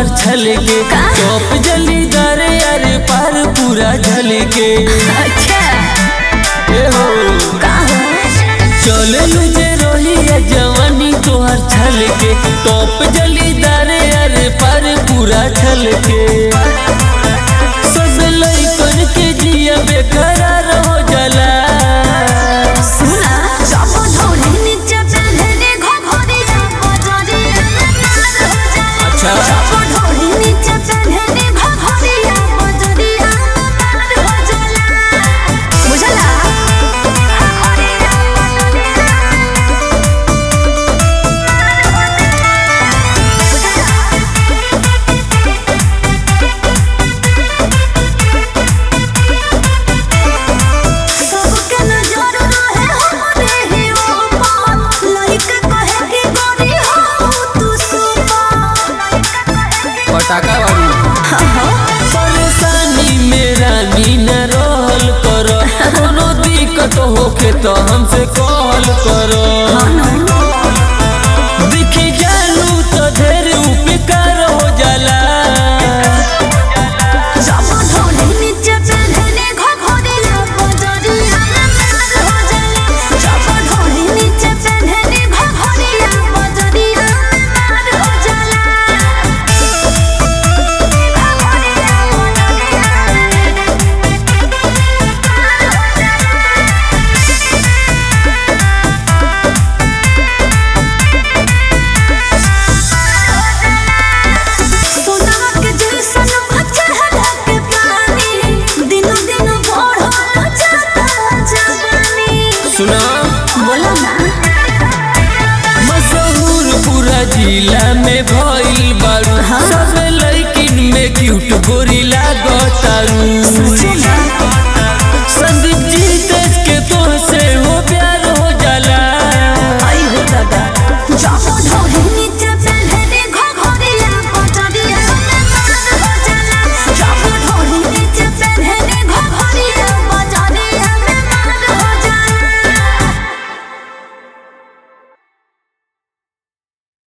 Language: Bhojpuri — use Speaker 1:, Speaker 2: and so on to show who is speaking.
Speaker 1: तोहर छल के टॉप जली दरे अरे पार पूरा झल के
Speaker 2: अच्छा
Speaker 1: ए हो
Speaker 2: का हो
Speaker 1: चले लुजे रोही है जवानी तोहर छल के टॉप जली दरे अरे पार पूरा छल के सब लइकन के जिया बेकरार हो जाला
Speaker 2: सुना जब ढोली नीचे पहने घोघरिया बजरिया मार हो जाला
Speaker 1: अच्छा।
Speaker 2: जब ढोली नीचे पहने घोघरिया बजरिया मार हो जाला बुझला सबके नजर रहे हमरे ही ऊपर लइका कहे कि गोरी हो तू सुपर
Speaker 1: पटाखा बारू परेशानी में रानी न रहल कर कोनो दिक्कत होखे तो हमसे कॉल कर दिखी जानू तो ढेर उपकार हो जाला
Speaker 2: जब ढोली नीचे पहने घोघरिया बजरिया मार हो जाला जब ढोली नीचे पहने घोघरिया बजरिया मार हो जाला सोना के जैसन बच्चा ढके पानी दिनो दिन बढ़ल जाता जवानी
Speaker 1: सुना
Speaker 2: बोलो ना
Speaker 1: मशहूर पूरा जिला में भइल बारू सब लड़किन में क्यूट गोरी लागतारू
Speaker 2: सच में